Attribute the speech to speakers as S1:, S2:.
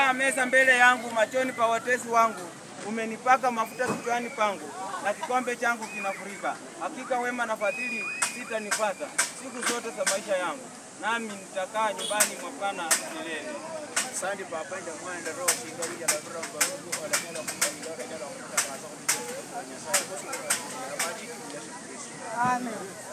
S1: umeandaa meza mbele yangu machoni pa watesi wangu, umenipaka mafuta kichwani pangu, na kikombe changu kinafurika. Hakika wema na fadhili sitanipata siku zote za maisha yangu, nami nitakaa nyumbani mwa Bwana milele.
S2: Asante Baba, ndio mwana roho singari ya labra mbarugu wala nyala mungu ndora nyala mungu na kwa sababu ya Nyasaye kwa sababu ya maji ya Yesu Kristo.
S3: Amen.